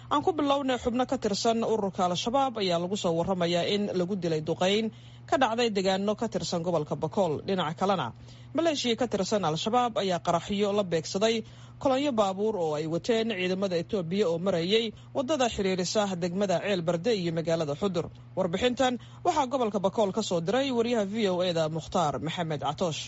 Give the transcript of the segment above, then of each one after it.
aan ku bilownay xubno ka tirsan ururka al-shabaab ayaa lagu soo waramayaa in lagu dilay duqayn ka dhacday deegaano ka tirsan gobolka bakool dhinaca kalena maleeshiya ka tirsan al-shabaab ayaa qaraxyo la beegsaday kolonyo baabuur oo ay wateen ciidamada etoobiya oo marayay wadada xiriirisa degmada ceel barde iyo magaalada xudur warbixintan waxaa gobolka bakool ka soo diray wariyaha v o e da mukhtaar maxamed catoosh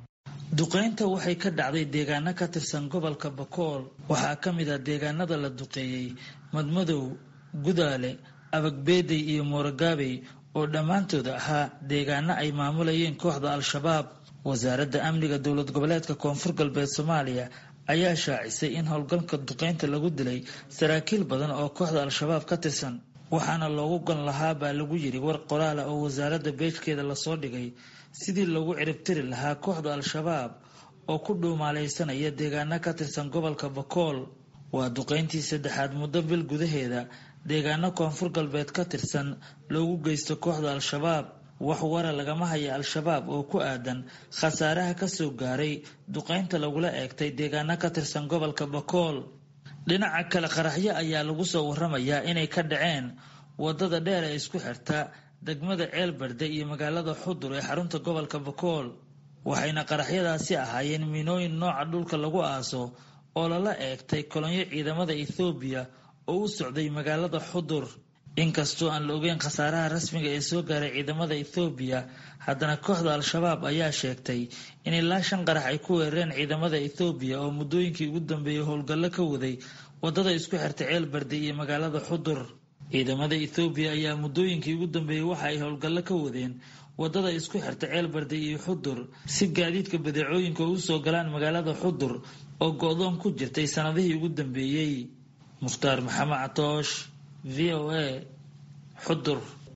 duqaynta waxay ka dhacday deegaano ka tirsan gobolka bakool waxaa ka mid ah deegaanada la duqeeyey madmadow gudaale abagbeedey iyo moorogaabey oo dhammaantood ahaa deegaano ay maamulayeen kooxda al-shabaab wasaaradda amniga dowlad goboleedka koonfur galbeed soomaaliya ayaa shaacisay in howlgalka duqaynta lagu dilay saraakiil badan oo kooxda al-shabaab ka tirsan waxaana loogu gon lahaa baa lagu yidhi war qoraala oo wasaaradda beejkeeda lasoo dhigay sidii loogu ciribtiri lahaa kooxda al-shabaab oo ku dhuumaalaysanaya deegaano ka tirsan gobolka bakool waa duqayntii saddexaad muddo bil gudaheeda deegaano koonfur galbeed ka tirsan loogu geysto kooxda al-shabaab wax wara lagama haya al-shabaab oo ku aadan khasaaraha kasoo gaaray duqaynta lagula eegtay deegaano ka tirsan gobolka bakool dhinaca kale qaraxyo ayaa lagu soo waramayaa inay ka dhaceen wadada dheer ee isku xirta degmada ceel barde iyo magaalada xudur ee xarunta gobolka bakool waxayna qaraxyadaasi ahaayeen miinooyin nooca dhulka lagu aaso oo lala eegtay kolonyo ciidamada ethoobiya oo u socday magaalada xudur inkastoo aan la ogeyn khasaaraha rasmiga ee soo gaaray ciidamada ethoobiya haddana kooxda al-shabaab ayaa sheegtay in ilaa shan qarax ay ku weerareen ciidamada ethoobiya oo muddooyinkii ugu dambeeyey howlgallo ka waday wadada isku xirta ceel barde iyo magaalada xudur ciidamada ethoobiya ayaa muddooyinkii ugu dambeeyey waxa ay howlgallo ka wadeen wadada isku xirta ceel barde iyo xudur si gaadiidka badeecooyinka u soo galaan magaalada xudur oo go-doon ku jirtay sanadihii ugu dambeeyey mukhtaar maxamed catoosh v o a xudur